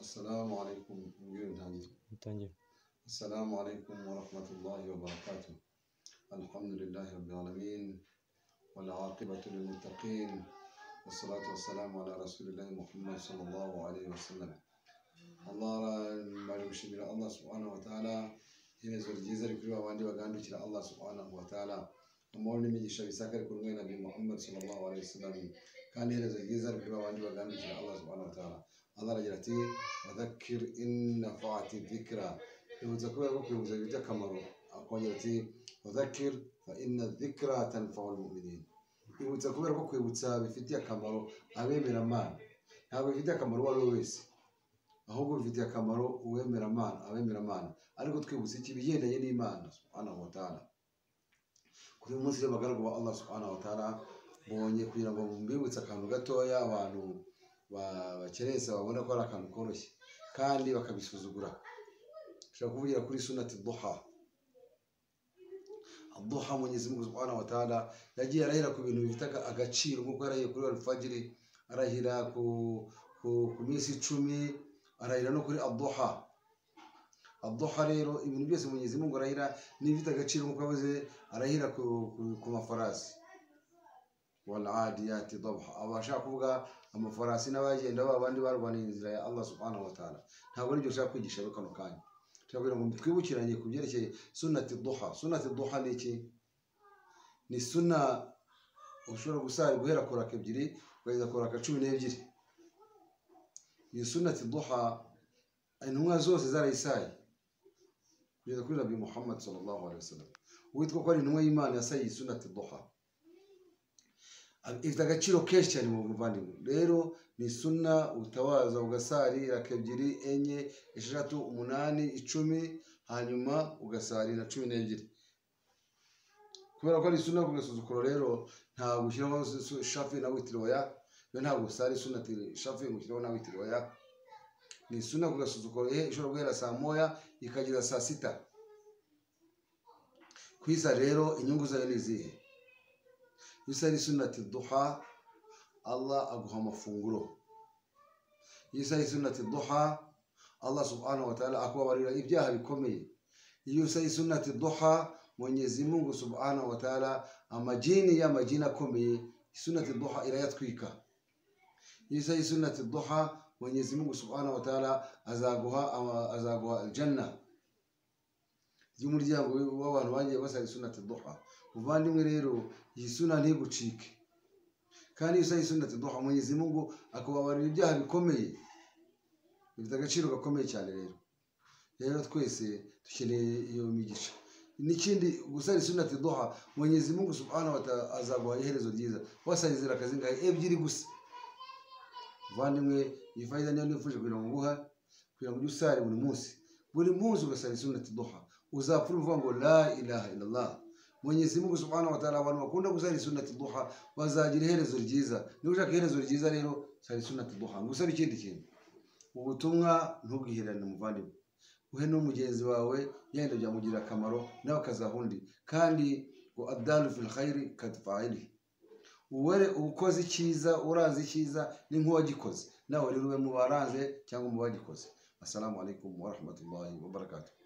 Assalamu alaikum. Ndio nitangie. Ntangira. Assalamu alaikum wa rahmatullahi wa barakatuh. Alhamdulillahi rabbil alamin. Wal aqibatu lil muttaqin. Wassalatu wassalamu ala rasulillahi Muhammad sallallahu alaihi wasallam. Allah bari gushimira Allah subhanahu wa ta'ala inezo ryiza rikuri abandi bagandukira Allah subhanahu wa ta'ala amahoro n'imigisha bisaka ari kumwe na Nabi Muhammad sallallahu alaihi wasallam kandi iherezo ryiza rikuri abandi bagandukira Allah subhanahu wa ta'ala Allah aragira ati wadhakir in nafa'ati dhikra bibutsa kubera ko kwibutsa bifite akamaro akongera ati wadhakir fa inna dhikra tanfa'u almu'minin ibutsa kubera ko kwibutsa bifitiye akamaro abemera Imana ntabwo bifitiye akamaro uwo ari we wese ahubwo bifitiye akamaro uwemera Imana abemera Imana ariko twibutsa iki ibigendanye n'Imana subhanahu wa ta'ala kuri uyu munsi rero abagaragu ba Allah subhanahu wa ta'ala bonye kugira ngo mbibutse akantu gatoya abantu ba- bakerensa babona ko ari akantu koroshye kandi bakabisuzugura ushobora kuvugira kuri sunati duha duha munyezimungu subhanahu wa ta'ala yagiye arahira ku bintu bifite aga- agaciro nk'uko yarahiye kuri alfajiri arahira ku, ku, ku minsi icumi arahira no kuri aduha aduha rero ibintu byose munyezimungu arahira n'ibifite agaciro nk'uko yavuze arahira ku, ku, ku mafarasi waladiyati dabha abashaka kuvuga amafarasi n'abagenda ba bandi barwaniye inzira ya Allah subhanahu wa ta'ala ntabwo aribyo ushaka kwigisha rero kano kanya turagira ngo twibukiranye ku byerekeye sunati duha sunati duha ni iki ni suna ushobora gusara guhera ku raka ebyiri ukageza ku raka cumi n'ebyiri iyi sunati duha intumwa zose zarayisaye kugeza kuri nabi muhammad sallallahu alaihi wasallam uwitwa ko ari intumwa y'imana yasaye iyi sunati duha ifite agaciro kenshi cyane mu muvandimwe rero ni suna utabaza ugasarira ebyiri enye esheshatu umunani icumi hanyuma ugasarira cumi n'ebyiri kubera ko ari suna ku gasuzuguro rero ntabwo ushyiraho su- su- shafi na witiri oya yo ntabwo usara suna ati shafi ngo ushyiraho na witiri oya ni suna ku gasuzuguro eh, ishobora guhera saa moya ikageza saa sita kwisa rero inyungu zayo ni izihe isa ari sunati duha Allah aguha amafunguro isa ari sunati duha Allah subhanahu wa ta'ala akubabarira ibyaha bikomeye iyo isa ari sunati duha Mwenyezi Mungu subhanahu wa ta'ala amajini ya majini akomeye sunati duha irayatwika iyo isa ari sunati duha Mwenyezi Mungu subhanahu wa ta'ala azaguha ama- azaguha aljanna y'umuryango w'abantu bagiye basaba sunati duha muvandimwe rero iyi suna ntigucike kandi iyo usaye suna duha mwenyezi mungu akubabarira ibyaha bikomeye bifite agaciro gakomeye cyane rero rero twese dukeneye iyo migisha n'ikindi gusara isuna duha mwenyezi mungu subhanahu wa ta'ala azaguha iherezo ryiza wasaye inzira akazingahe ebyiri gusa muvandimwe iyi fayida niyo nifuje kugira ngo nguha kugira ngo ujye usare buri munsi buri munsi ugasara isuna duha uzapfura uvuga ngo la ilaha illallah Mwenyezi Mungu Subhanahu wa Ta'ala abantu bakunda gusara sunnati duha bazagira iherezo ryiza. Niba ushaka iherezo ryiza rero sara sunnati duha. Ngusaba ikindi kintu. Ubutumwa ntubwihirane muvandimwe. Uhe n'umugenzi wawe yenda byamugirira akamaro nawe akazahundi. Kandi ngo abdalu fil khairi kadfaili. Uwere ukoze icyiza urazi icyiza ni nk'uwagikoze. Nawe rero ube mu baranze cyangwa mu bagikoze. Assalamu alaikum wa rahmatullahi wa barakatuh.